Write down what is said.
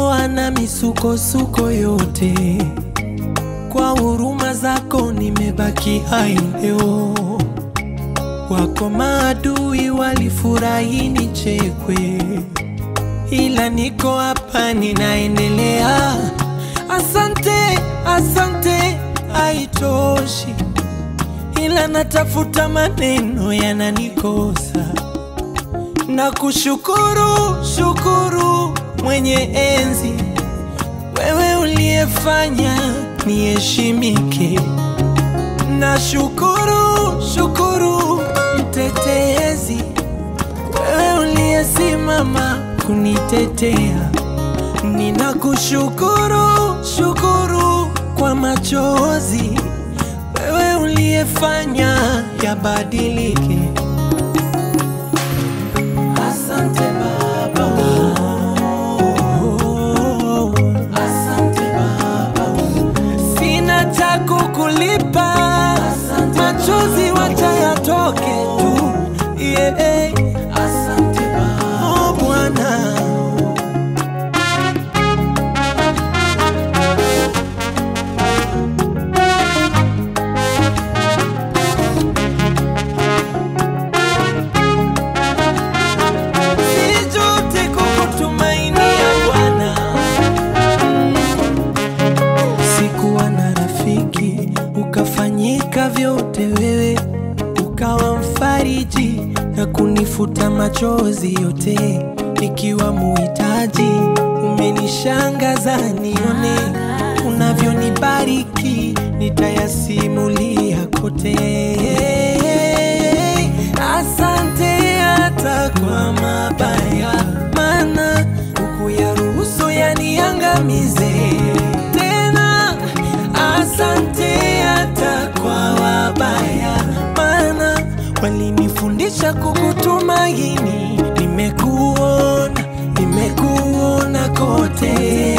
umenitoa na misukosuko yote, kwa huruma zako nimebaki hai leo. Wako maadui walifurahi nichekwe, ila niko hapa ninaendelea. Asante, asante, haitoshi, ila natafuta maneno yananikosa na kushukuru shukuru mwenye enzi, wewe uliyefanya niheshimike. Na shukuru shukuru mtetezi, wewe uliyesimama kunitetea. Ninakushukuru shukuru kwa machozi, wewe uliyefanya yabadilike. Asante Baba, oh, asante Baba, sina cha kukulipa, machozi wacha yatoke tu, yeah. Asante Baba, oh Bwana. Sijute kukutumainia Bwana. Sikuwa na rafiki, ukafanyika vyote wewe, ukawa mfariji na kunifuta machozi yote, nikiwa muhitaji. Umenishangaza nione unavyonibariki, nitayasimulia kote. Asante hata kwa mabaya, maana hukuyaruhusu yaniangamize tena. Asante hata kwa wabaya, maana walinifundisha kukutumaini. Nimekuona, nimekuona kote.